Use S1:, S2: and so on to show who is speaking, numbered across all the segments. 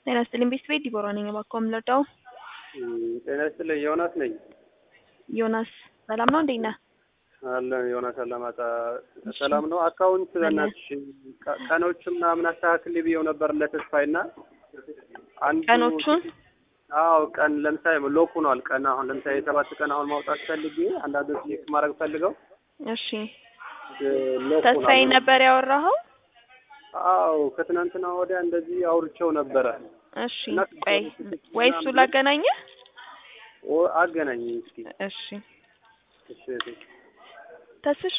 S1: ጤና ይስጥልኝ ቤተሰቤ ዲቦራ ነኝ። እባክዎ የምንረዳው?
S2: ጤና ይስጥልኝ ዮናስ ነኝ።
S1: ዮናስ ሰላም ነው? እንዴት ነህ?
S2: አለ ዮናስ አላማጣ ሰላም ነው። አካውንት በእናትሽ ቀ- ቀኖቹን ምናምን አስተካክል ብዬው ነበር ለተስፋይ እና አንዱ
S1: ቀኖቹን
S2: አዎ ቀን ለምሳሌ ሎክ ሆኗል። ቀን አሁን ለምሳሌ የሰባት ቀን አሁን ማውጣት ፈልጌ አንዳንዶች ቼክ ማድረግ ፈልገው
S1: እሺ፣
S2: ሎክ
S1: ተስፋዬ
S2: ሆኗል።
S1: ነበር ያወራኸው?
S2: አዎ ከትናንትና ወዲያ እንደዚህ አውርቼው ነበረ።
S1: እሺ፣
S2: እና
S1: ቆይ ወይ እሱ ላገናኘህ?
S2: ኦ አገናኝ እስኪ
S1: እሺ፣
S2: እሺ እህቴ።
S1: ተስሽ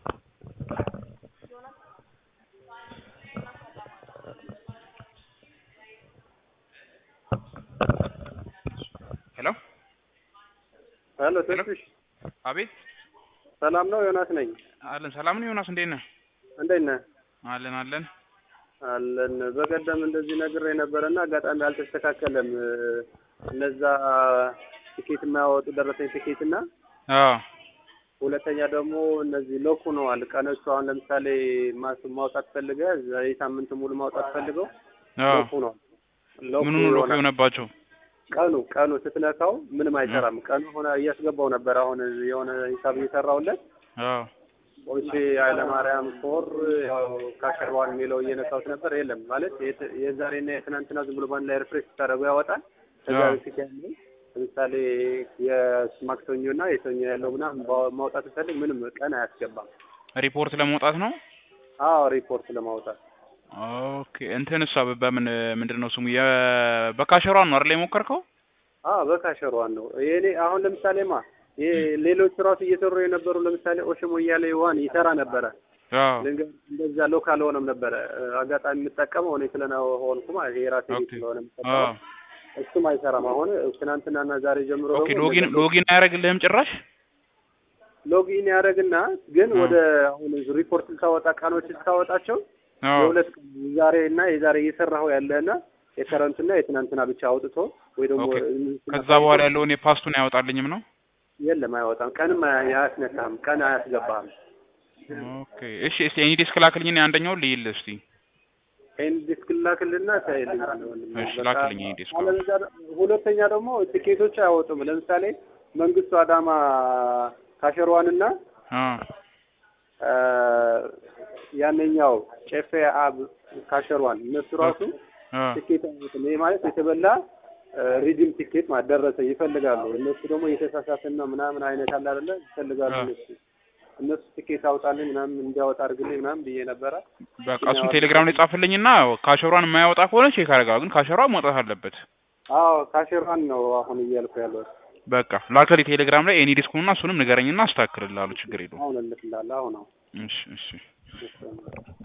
S3: ሄሎ
S2: ሄሎ
S3: ሄሎ።
S2: ተስፍሽ
S3: አቤት
S2: ሰላም ነው? ዮናስ ነኝ።
S3: አለን ሰላም ነው ዮናስ እንዴት ነህ
S2: እንዴት ነህ?
S3: አለን አለን
S2: አለን በቀደም እንደዚህ ነግሬ ነበረና አጋጣሚ አልተስተካከለም። እነዛ ቲኬት የማያወጡ ደረሰኝ ቲኬት እና
S3: አዎ
S2: ሁለተኛ ደግሞ እነዚህ ሎክ ሆነዋል ቀኖቹ። አሁን ለምሳሌ ማስ- ማውጣት ፈልገህ የሳምንት ሙሉ ማውጣት ፈልገው
S3: አዎ
S2: ሎክ ሆኗል። ሎክ
S3: ምኑን ሎክ
S2: ይሆናል።
S3: የሆነባቸው
S2: ቀኑ ቀኑ ስትነካው ምንም አይሰራም። ቀኑ ሆነ እያስገባው ነበር። አሁን የሆነ ሂሳብ እየሰራውለት
S3: አዎ
S2: ኦሼ ኃይለማርያም ፎር ያው ካሸርዋን የሚለው እየነካሁት ነበር። የለም ማለት የት- የዛሬና የትናንትና ዝም ብሎ ባንድ ላይ ሪፍሬሽ ስታደርገው ያወጣል። ከዛ
S3: አዎ።
S2: በፊት ያለው ለምሳሌ የማክሰኞና የሰኞ ያለው ምናምን ባ- ማውጣት ፈልግ ምንም ቀን አያስገባም።
S3: ሪፖርት ለመውጣት ነው
S2: አዎ ሪፖርት ለማውጣት
S3: ኦኬ እንትን እሷ በምን ምንድን ነው ስሙ የ- በካሸሯን ነው አይደል የሞከርከው
S2: አዎ በካሸሯን ነው የኔ አሁን ለምሳሌማ ይሄ ሌሎች ራሱ እየሰሩ የነበሩ ለምሳሌ ኦሽሞ እያለ ዋን ይሰራ ነበረ
S3: አዎ
S2: ልንገር እንደዛ ሎካል ሆነም ነበረ አጋጣሚ የምጠቀመው እኔ ስለሆንኩ ማለት ይሄ ራሴ ቤት
S3: ኦኬ
S2: ስለሆነ
S3: አዎ
S2: የምጠቀመው እሱም አይሰራም። አሁን ትናንትናና ዛሬ ጀምሮ
S3: ኦኬ
S2: ደግሞ
S3: ሎጊን
S2: እንደዛ
S3: ሎጊን አያደርግልህም ጭራሽ
S2: ሎጊን ያደረግና ግን
S3: አዎ።
S2: ወደ አሁን ሪፖርት ልታወጣ ቀኖች ልታወጣቸው
S3: አዎ
S2: የሁለት ቀን ዛሬ እና የዛሬ እየሰራኸው ያለና የከረንትና የትናንትና ብቻ አውጥቶ ወይ ደግሞ
S3: ኦኬ
S2: እንትና
S3: ከዛ በኋላ ያለውን የፓስቱን አያወጣልኝም ነው
S2: የለም አይወጣም። ቀንም አያ- አያስነካህም። ቀን አያስገባህም።
S3: ኦኬ እሺ እስቲ ኤኒ ዲስክ ላክልኝ አንደኛውን ልይል እስቲ
S2: ይህን ዲስክ ላክልና ታይልኛለህ።
S3: እሺ ላክልኝ ኤኒ ዲስክ አዎ
S2: አለበለዚያ ደ- ሁለተኛ ደግሞ ትኬቶች አያወጡም። ለምሳሌ መንግስቱ አዳማ ካሸሯንና
S3: አዎ
S2: ያነኛው ጨፌ አብ ካሸሯን እነሱ ራሱ
S3: አዎ
S2: ትኬት አያወጡም። ይሄ ማለት የተበላ ሪዲም ቲኬት ማለት ደረሰ ይፈልጋሉ። እነሱ ደግሞ የተሳሳተና ምናምን አይነት አለ አይደለ ይፈልጋሉ
S3: አዎ።
S2: እነሱ እነሱ ትኬት አውጣልኝ ምናምን እንዲያወጣ አድርግልኝ ምናምን ብዬ ነበረ።
S3: በቃ እሱን ቴሌግራም ላይ ጻፍልኝና ካሸሯን የማያወጣ ከሆነ ቼክ አደርጋለሁ። ግን ካሸሯ መውጣት አለበት።
S2: አዎ ካሸሯን ነው አሁን እያልኩ ያለው።
S3: በቃ ላክልኝ ቴሌግራም ላይ ኤኒ ዲስኩንና እሱንም ንገረኝና አስተካክልልሃለሁ። ችግር የለውም።
S2: አሁን እልክልሃለሁ። አሁን አሁን
S3: እሺ እሺ
S2: እሺ።